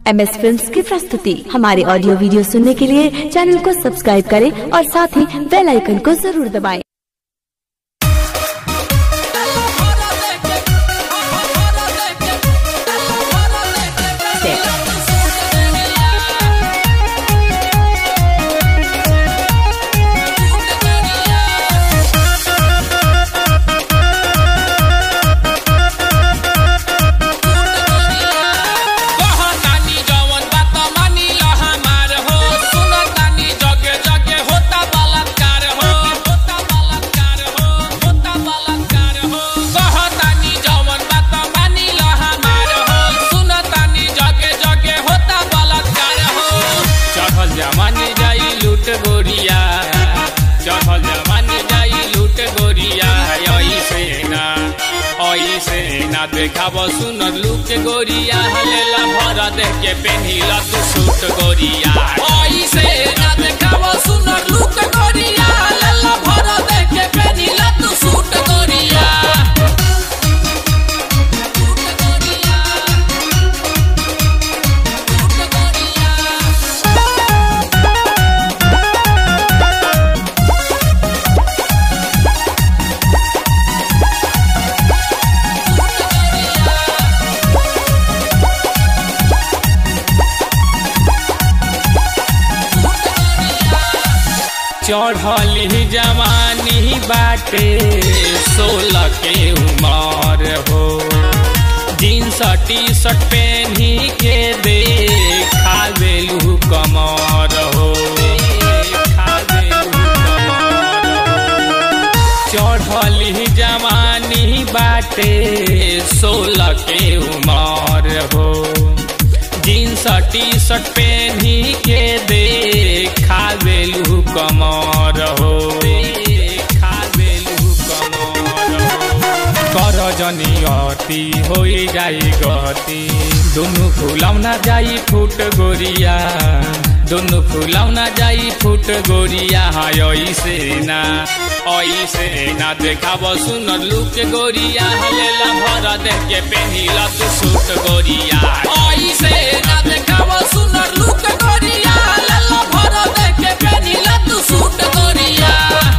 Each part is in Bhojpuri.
एम एस फिल्म की प्रस्तुति हमारे ऑडियो वीडियो सुनने के लिए चैनल को सब्सक्राइब करें और साथ ही बेल आइकन को जरूर दबाएं। कहतानी जवन बात मानी ल हमार हो सुनतानी जगे जगे होता बलात्कार हो होता बलात्कार हो होता बलात्कार हो कहतानी जवन बात मानी ल हमार हो सुनतानी जगे जगे होता बलात्कार हो चढ़ल जमाने जाई लूट गोरिया चढ़ल जमाने जाई लूट गोरिया ऐसे ना ऐसे ना देखाब सुनर लुक गोरिया हलेला भर देख के पेनिला तू सूट गोरिया ऐसे ना देखाब सुनर लुक गोरिया हलेला भर देख के पेनिला तू सूट गोरिया सूट गोरिया सूट गोरिया चढ़ली जवानी बाटे सोलह के उमर हो जींस टी शर्ट पहनी के दे खावेलू कमर हो खावेलू कमर हो चढ़ली जवानी बाटे सोलह के उमर हो जींस टी शर्ट पहनी के दे खावेलू कमर हो खावेलू कमर हो कर जनी अति हो जाई गति दुनु फुलौना जाई फुट गोरिया दुनु फुलौना जाई फुट गोरिया ऐसे ना ऐसे ना देखाब सुनर लुक गोरिया हलेला भर देख के पेनिला तू सूट गोरिया ऐसे ना देखाब सुनर लुक गोरिया हलेला भर देख के पेनिला तू सूट गोरिया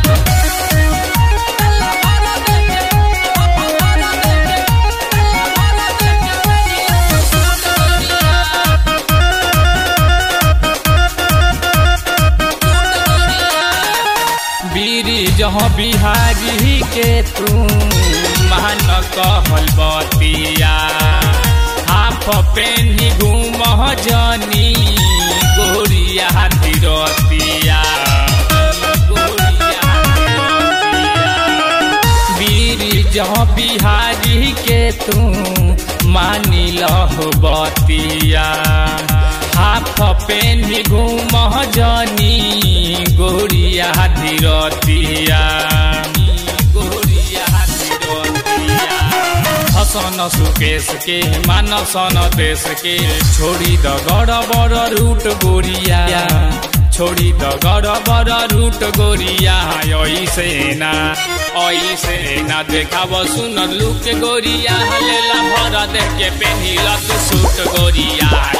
बीरी जहाँ बिहारी के तू मान कहल बतिया हाफ पेनी घूम जनी गोरिया तिरतिया गोरिया तिरतिया। बीरी जहाँ बिहारी के तू मानी लहो बतिया हाफ पेनी घूम जनी गोरिया धीरतिया गोरिया धीरतिया हसन सुकेश के मानसन देश के छोड़ी द गड़बड़ रूट गोरिया छोड़ी द गड़बड़ रूट गोरिया ऐसे ना ऐसे ना देखाब सुनर लुक गोरिया हलेला भर देख के पेनिला तू सूट गोरिया